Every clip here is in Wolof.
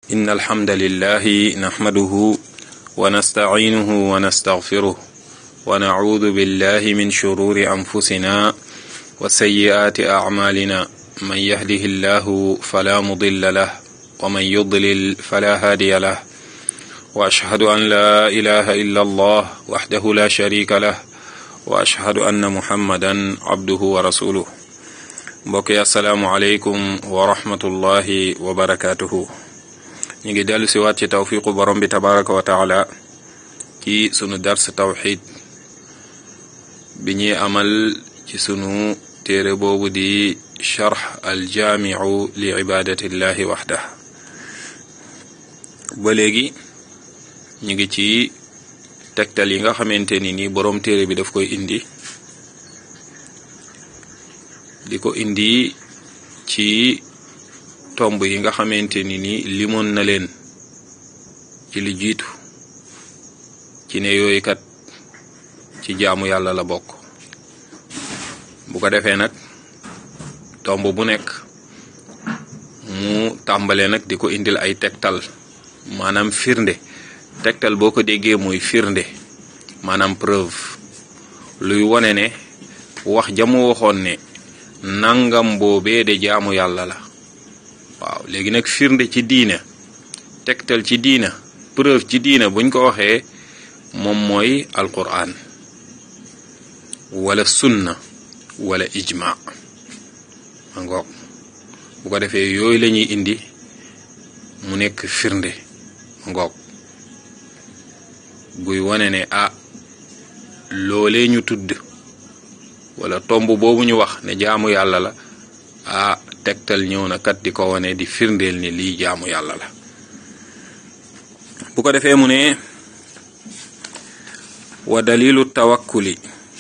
إن الحمد لله نحمده ونستعينه ونستغفره ونعوذ بالله من شرور أنفسنا وسيئات أعمالنا من يهده الله فلا مضل له ومن يضلل فلا هادي له وأشهد أن لا إله إلا الله وحده لا شريك له وأشهد أن محمدا عبده ورسوله mbokk yi asalaamualeykum wa rahmatullahi wa barakaatuhu ñu ngi dellu si waat ci tawfiqu borom bi tabaraka wa taala ci sunu dars tawxid bi ñuy amal ci sunu téere boobu di charx aljaamiu li ibadatillahi waxdah ba léegi ñu ngi ci tegtal yi nga xamante ni ni borom téere bi daf koy indi di ko indi ci tomb yi nga xamante ni ni limoon na leen ci li jiitu ci ne yooyu kat ci jaamu yàlla la bokk bu ko defee nag tomb bu nekk mu tàmbale nag di ko indil ay tegtal maanaam firnde tegtal boo ko déggee mooy firnde maanaam preuve luy wone ne wax jamu waxoon ne nangam boobee de jaamu yàlla la waaw léegi nag firnde ci diina tegtal ci diina preuve ci diina buñ ko waxee moom mooy alquran wala sunna wala ijma ma ngoog bu ko defee yooyu la ñuy indi mu nekk firnde ma ngoog guy wane ne ah loolee ñu tudd wala tomb boobu ñu wax ne jaamu yàlla la ah tegtal ñëw na kat di ko wane di firndeel ni lii jaamu yàlla la bu ko defee mu ne wa dalilu tawakkuli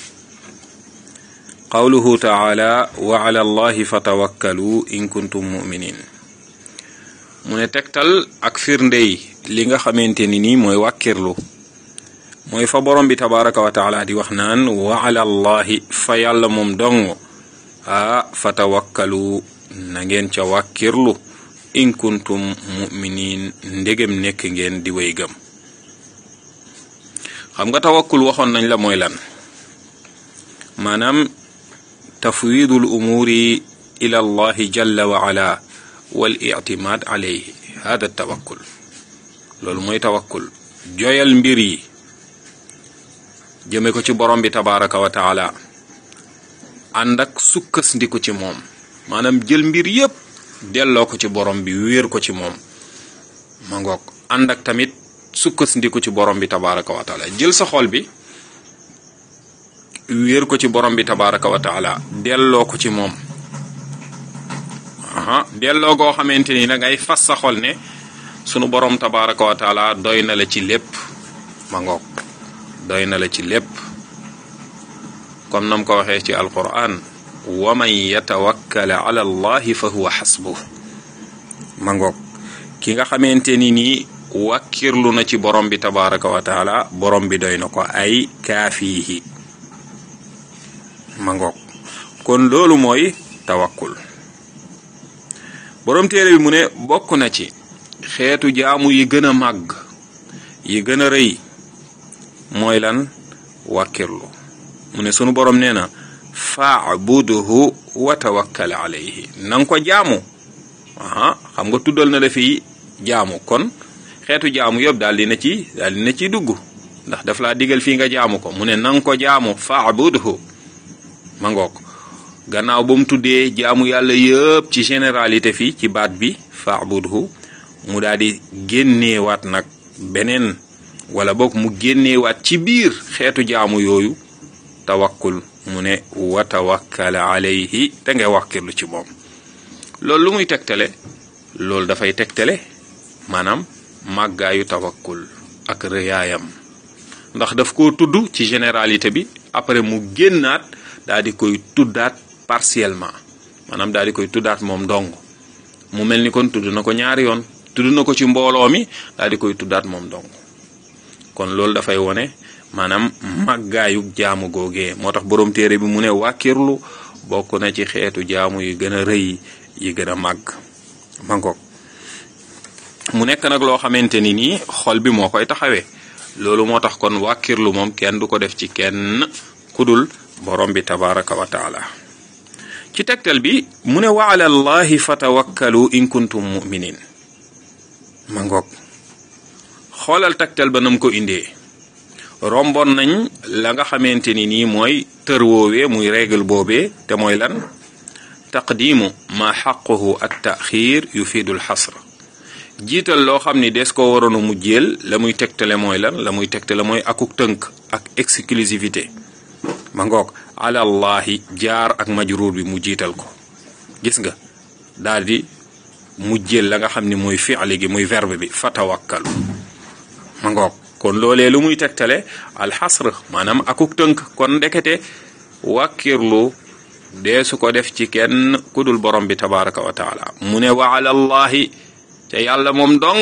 qawluhu taala wa ala allahi fatawakkalu in kuntum muminin mu ne tegtal ak firndey li nga xamante ni nii mooy wàkkirlu mooy fa borom bi tabaraka wa taala di wax naan wa ala allahi fa yàlla moom dong a fa tawakkalu na ngeen ca wàkkirlu in kuntum muminin ndegem nekk ngeen di way gëm xam nga tawakkul waxoon nañ la mooy lan maanaam tafwidul umuri ila allahi jalla wa ala wal ictimaad alayhi hada tawakkul loolu mooy tawakkul joyal mbir yi jëme ko ci borom bi tabaraka wa taala ànd ak sukkas ndiku ci moom maanaam jël mbir yépp delloo ko ci borom bi wéer ko ci moom ma ngoog ànd ak tamit sukkas ndiku ci borom bi tabaraka wa taala jël sa xol bi wéer ko ci borom bi tabaraka wa taala delloo ko ci moom aha delloo goo xamante ni da ngay fas sa xol ne sunu borom tabaraka wa taala doy na la ci lépp ma ngoog doy na la ci lépp comme nam ko waxee ci alquran wa man yatawakkala ala allahi fa huwa xasbuh ma ngoog ki nga xamante ni nii wàkkirlu na ci borom bi tabaraka wa taala borom bi doy na ko ay kaafiihi ma ngoog kon loolu mooy tawakkul borom téere bi mu ne bokk na ci xeetu jaamu yi gën a màgg yi gën a rëy mooy lan wàkkirlu mu ne sunu borom nee na faabuduhu wa tawakkal alayhi na nga ko jaamu aha xam nga tuddal na la fi jaamu kon xeetu jaamu yëpp daal dina ci daal dina ciy dugg ndax daf laa digal fii nga jaamu ko mu ne na nga ko jaamu faabuduhu ma ngoog gannaaw ba mu tuddee jaamu yàlla yëpp ci généralité fii ci baat bi faabuduhu mu daal di génneewaat nag beneen wala boog mu génneewaat ci biir xeetu jaamu yooyu tawakkul mu ne wa tawakkal alayhi te ngay wàkkirlu ci moom loolu lu muy tegtale loolu dafay tegtale maanaam màggaayu tawakkul ak rëyaayam ndax daf ko tudd ci généralité bi après mu génnaat daal di koy tuddaat partiellement maanaam daal di koy tuddaat moom dong mu mel ni kon tudd na ko ñaari yoon tudd na ko ci mbooloo mi daal di koy tuddaat moom dong kon loolu dafay wone maanaam màggaayu jaamu googee moo tax boroom téere bi mu ne wàkkirlu bokk na ci xeetu jaamu yi gën a rëy yi gën a màgg mangoog mu nekk nag loo xamante ni nii xol bi moo koy taxawee loolu moo tax kon wàkkirlu moom kenn du ko def ci kenn kudul borom bi tabaraka wa taala ci tegtal bi mu ne wa ala allahi fatawakkalu in kuntum muminin ma ngoog xoolal tegtal ba nam ko indee rombon nañ la nga xamante ni nii mooy tër woowee muy règle boobee te mooy lan taqdimu ma xaquhu at taxir yufidu l xasr jiital loo xam ni des ko waroon a mujjeel la muy tegtale mooy lan la muy tegtale mooy akuk tënk ak exclusivité ma ngoog alallahi jaar ak majruur bi mu jiital ko gis nga daal di mujjeel la nga xam ni mooy fi'li gi muy verbe bi fatawakkalu ma ngoog kon loolee lu muy tegtale alxasr maanaam akuk tënk kon ndekete wàkkirlu dee su ko def ci kenn kudul borom bi tabaraka wa taala mu ne wa alallahi te yàlla moom dong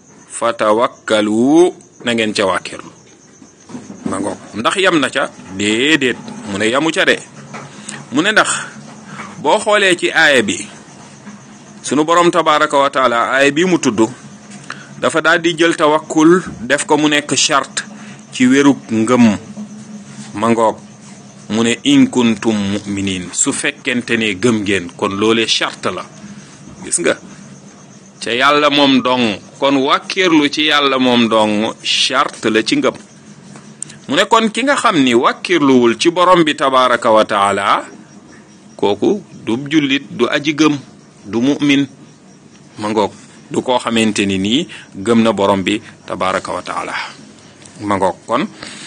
fatawakkalu na ngeen ca wàkkirlu ma ngoog ndax yam na ca déedéet mu ne yamu ca de mu ne ndax boo xoolee ci aaya bi sunu borom tabaraka wa taala aaya bi mu tudd dafa daal di jël tawakkul def ko mu nekk charte ci wérug ngëm ma ngoog mu ne in kuntum muminin su fekkente ne gëm ngeen kon loolee charte la gis nga ca yàlla moom dong kon wàkkirlu ci yàlla moom dong charte la ci ngëm mu ne kon ki nga xam ni wàkkirluwul ci borom bi tabaraka wa taala kooku du jullit du aji gëm du mu'min ma ngoog du koo xamante ni nii gëm na borom bi tabaraka wa taala ma ngoog kon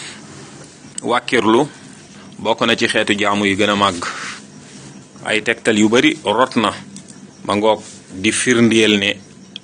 wàkkirlu bokk na ci xeetu jaamu yi gën a màgg ay tegtal yu bari rot na ma ngoog di firndeel ne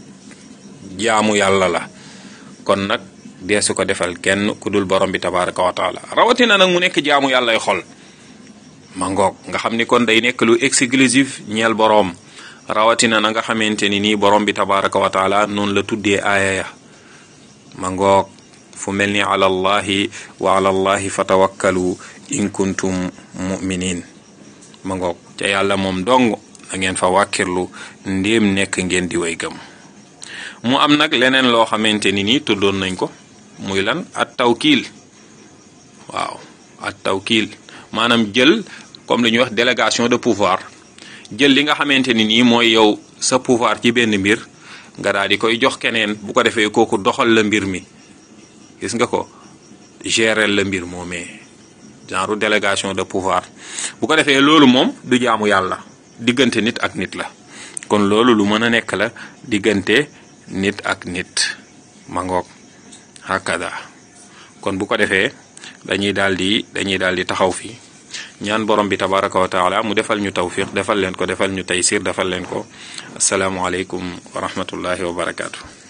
jaamu yàlla la kon nag deesu ko defal kenn ku dul borom bi tabaraka wa taala rawatina nag mu nekk jaamu yàllay xol ma ngoog nga xam ni kon day nekk lu exclusif ñeel boroom rawatina na nga xamante ni nii borom bi tabaraka wa taala noonu la tuddee aaya ya ma ngoog fu mel ni ala allahi wa ala allahi fatawakkalu in kuntum muminin ma ngoog ca yàlla moom dong na ngeen fa wàkkirlu ndéem nekk ngeen di way gëm mu am nag leneen loo xamante ni nii tuddoon nañ ko muy lan at tawkiil waaw at tawkiil maanaam jël comme li ñuy wax délégation de pouvoir jël li nga xamante ni nii mooy yow sa pouvoir ci benn mbir nga daal di koy jox keneen bu ko defee kooku doxal la mbir mi gis nga ko gérer la mbir moomee genre délégation de pouvoir bu ko defee loolu moom du jaamu yàlla diggante nit ak nit la kon loolu lu mën a nekk la diggante nit ak nit mangoog hakada kon bu ko defee dañuy daal di dañuy daal di taxaw fii ñaan borom bi tabaraka wa taala mu defal ñu tawfiq defal leen ko defal ñu taysir defal leen ko asalaamualeykum wa rahmatullahi wa barakaatu.